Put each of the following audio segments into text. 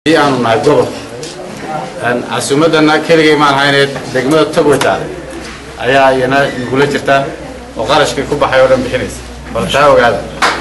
aanu nahay gobol casuumadana keligay maan hayneed degmada togwetaale ayaa iyana nagula jirta oo qarashkii ku baxay oo dhan bixinaysa bal taa ogaada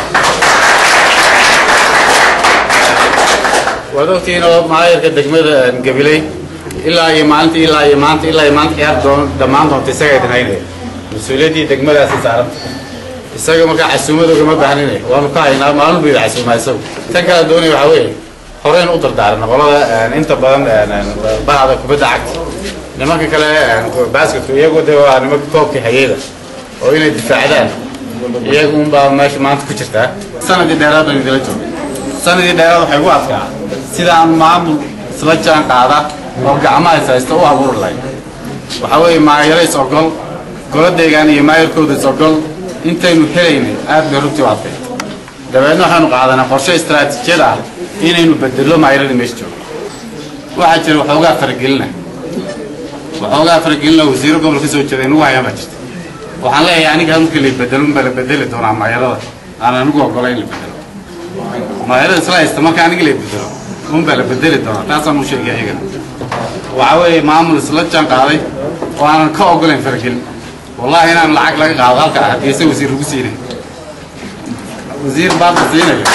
waad ogtihiin oo maayarka degmada gabiley ilaa iyo maalinta ilaa iyo maanta ilaa iyo maanta ciyaar doon dhammaan doonta isaga idin haynaya mas-uuliyaddii degmadaasi saaranta isaga markaa casuumad ugama baahnine waanu ka haynaa maalin buu yidhi casuumaa isagu tan kala doonaya waxaa weeye horeen u dardaarana qolada inta badan bahda kubadda cagta nimanka kale basketku iyagu de waa nimanka koobkii hayeyda oo inay difaacdaan iyagu unbaa meesha maanta ku jirtaa sanadii dheeraad baan idila joogay sanadii dheeraad waxay ugu adkaa sidaan maamul isla jaan qaada oo gacmaha is haysta u abuuri lahayd waxaa weeye maayaro is ogol goladeegaan iyo maayarkooda is ogol intaynu helaynay aad bay rugtii u adkay dabeedna waxaanu qaadanaa qorshe istaraatiijiyad ah inaynu bedello maayaradii meesha joogo waxaa jira waxoogaa faragelina waxoogaa faragelina wasiiro gobol ka soo jeeda inugu hayaan baa jirta waxaan leeyahay aniga markii la bedelo unbaa la bedeli doonaa maayarada aan anigu ogola in la bedelo maayarada isla haysta marka aniga la bedelo unbaa la bedeli doonaa taasaan u sheegay iyagana waxaa weeye maamul isla jaan qaaday oo aanan ka ogolayn faragelin wallahi inaan lacag laga qaado halkaa haddii se wasiir lagu siinay wasiir baad la siinayo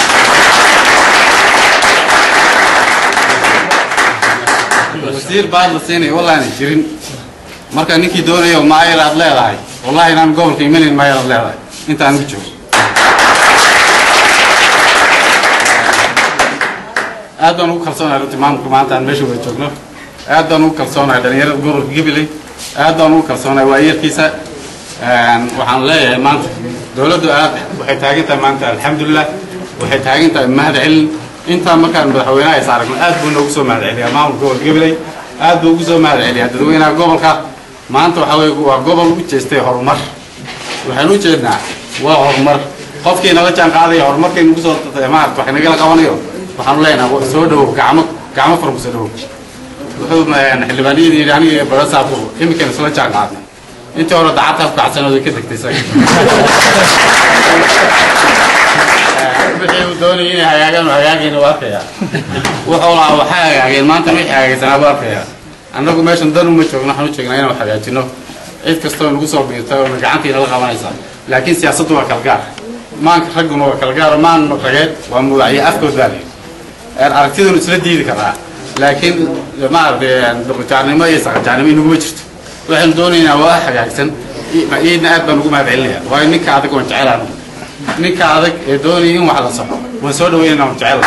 wasiir baad la siinaya wallahi aanay jirin marka ninkii doonayo maayar aad leedahay wallahi inaan gobolka imanayn maayar aad leedahay intaan ugu joogo aad baan ugu kalsoonahay runtii maamulka maanta aan meesha wada joogno aad baan ugu kalsoonahay dhalinyarada gobolka gabiley aad baan ugu kalsoonahay waayeerkiisa waxaan leeyahay maanta dowladdu aad waxay taagan tahay maanta alxamdulilah waxay taagan tahay mahad celin intaa markaan madaxweynaha is aragno aad buu noogu soo mahad celiyaa maamulka gobolka gabiley aad buu ugu soo mahad celiyaa dadweynaha gobolka maanta waxaa weye waa gobol u jeestay horumar waxaan u jeednaa waa horumar qofkii nala jaan qaadaya horumarkay nagu soo maarata wax nagala qabanayo waxaanu leenaha soo dhawow gacmo gacmo furan ku soo dhawow wuxuu xildhibaaniyadii yidhi aniga barasaabku iminkayna isla jaan qaadnay intii hore dacadtaa ku kacsanooday ka degtay isaga wixii uu doonayay inay hagaagaan u hagaagayna u arkayaa wuxuu lahaa waxay hagaageen maanta wixii hagaagsanaa buu arkayaa annagu meeshan dan uma joogno waxaan u jeegnaa inaan wax hagaajino cid kastoo nagu soo biirta oo gacantiina la qabanaysaa laakiin siyaasaddu waa kalgaar maanka ragguna waa kalgaar maan rageed waa mudacyo afkood baa layidhi aragtidunu isla diidi karaa laakiin maaragtay duqajaarnimo iyo saqajaarnimo inaguma jirto waxaynu doonaynaa waa hagaagsan iidna aad baan ugu mahad celinaya waayo ninka adag waan jecel anigu ninka adag ee doonaya in wax la saxo waan soo dhaweynayna waan jecel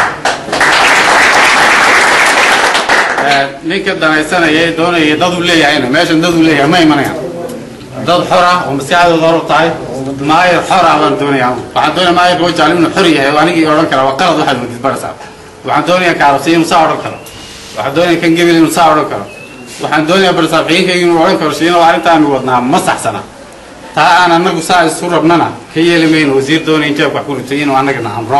ninka danaysanaya ee doonaya dad uu leeyahayna meeshan dad uu leeyahay ma imanayaan dad xor ah oo maskaxdooda hor u tahay maayar xor ah baan doonaya waxaan doonaya maayarka wajaale inuu xor yahay oo anigii odhan kara waa qalad waxaad wadid barasaa waxaan doonayaa kaarabsi inuu saa odhan karo waxaan doonaya kan gebil inuu saa odhan karo waxaan doonayaa barsaafiyiinkayga inuu odhan karo shiino arrintaanu wadnaa ma saxsana taa aan annagu saa isu rabnana ka yeeli mayno wasiir doonaya in jeebka wax ku ritay inuu annagana amro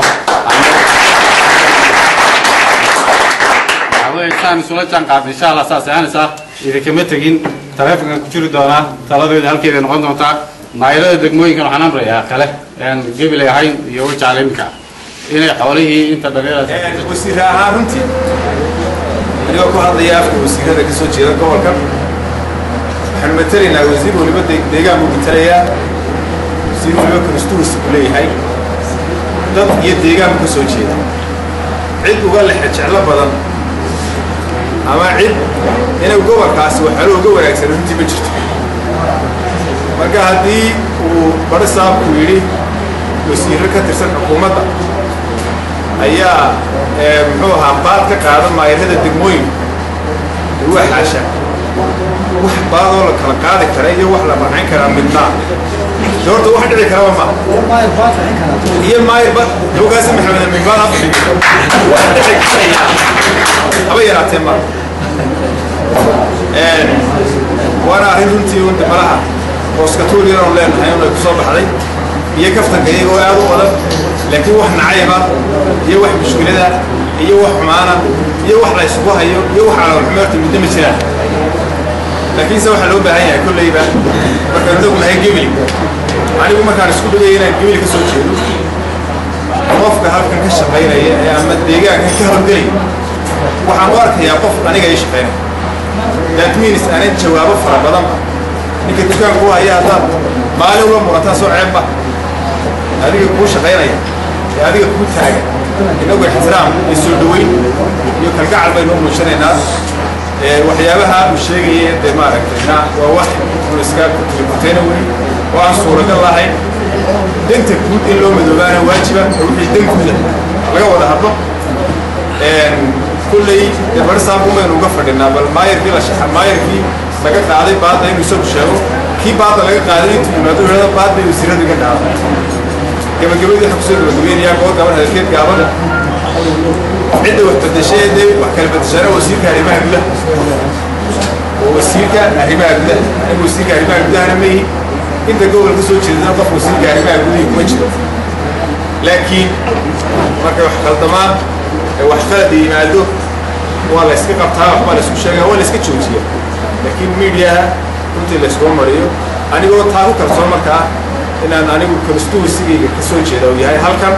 saan isula jaan qaadna insha allah saas aanaysaa idinkama tegin taleefonkan ku jiri doonaa taladeeda halkeeda noqon doontaa maayarada degmooyinkan waxaan amrayaa kale aan gebilay ahayn iyo wajaale iminka inay xoolihii inta dhalinyarada wasiire ahaan runtii anigoo ku hadlaya afka wasiirada ka soo jeeda gobolka waxaanu matelaynaa wasiir waliba deegaan buu matelayaa wasiir waliba constituency buu leeyahay dad iyo deegaan buu ka soo jeeda cid uga lexe jeclo badan ama cid inay gobolkaasi waxalo uga wanaagsan runtii ma jirto marka haddii uu baro saabku yidhi wasiirro ka tirsan xukuumadda ayaa muxuu ahaa baad ka qaadan maayarada degmooyin waa xaasha wax baadoo la kala qaadi kara iyo wax la rancin karaa midnaa de horta wax dhici karaba ma iyo maayarba dawgaasi maxamed min baad afdhi wax dhici karaya haba yaraatee ma waana arrin runtii unta malaha ooskatuuliyanoon leenahay unay ku soo baxday iyo kaftanka iyagoo aad u badan laakiin wax nacayba iyo wax mushkilada iyo wax xumaana iyo wax la isugu hayo iyo wax calaalxumeerta midna ma jiraan laakiinse waxaa loo baahan yahay kollayba markaan inagu nahay gebili anigu markaan isku dhigaya inaan gebili ka soo jeedo qofka halkan ka shaqaynaya ee ama deegaankan ka hawlgelaya waxaan u arkayaa qof aniga ii shaqaynaya that means aanan jawaabo fara badanba ninka dukaanku haya haddaad maalin uga murataa soo ceebba adiga kuu shaqaynaya ee adiga kuu taagan inagu ixtiraam iyo soo dhoweyn iyo kalgacal baynu u muujinaynaa waxyaabaha uu sheegaya dee maaragtayna waa wax uu iska kutayna weli oo aan suuragal lahayn danta guud in loo madoobaana waajiba oo wixii dan guuda laga wada hadlo kulley dee barsaamku maynu uga fadhinaa bal maayarkii la maayarkii laga qaaday baadda inuu isagu sheego kii baadda laga qaaday intuu yimaado yidhahdo baad bay wasiiradu iga dhaaday gabagabadii waxa kusoo gabagabaynayaa goor gaban hadalkeed gaaban cidda wax bedeshay dee wax kala bedeshaana wasiirka arrimaha gudaha oo wasiirka arrimaha gudaha anigu wasiirka arrimaha gudahana ma yihin inta gobol ka soo jeedana qof wasiirka arrimaha gudahi kuma jiro laakiin markay wax khaldamaan ee wax qalada yimaado waa la iska qabtaa waxbaa la isku sheegaa waa la iska joojiya laakiin miidiyaha runtii la iskuma mariyo anigoo taa ku kalsoon markaa inaan anigu constituensigayga ka soo jeeda uu yahay halkan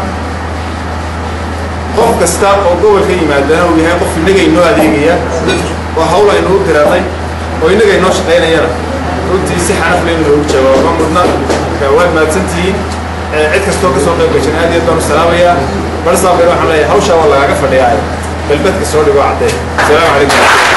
qof kasta oo gobolka yimaadana uu yahay qof innaga inoo adeegaya oo hawl aynu u diranay oo innaga inoo shaqaynayana runtii si xanafle in loogu jawaabo ma mudna marka waad mahadsantihiin cid kastoo ka soo qayb gashan aad iyo aad baan u salaamayaa barsaabeen waxaan leeyahay hawshaa waa lagaaga fadhiyaa balbadka soo dhigo caddee asalaamu calaykum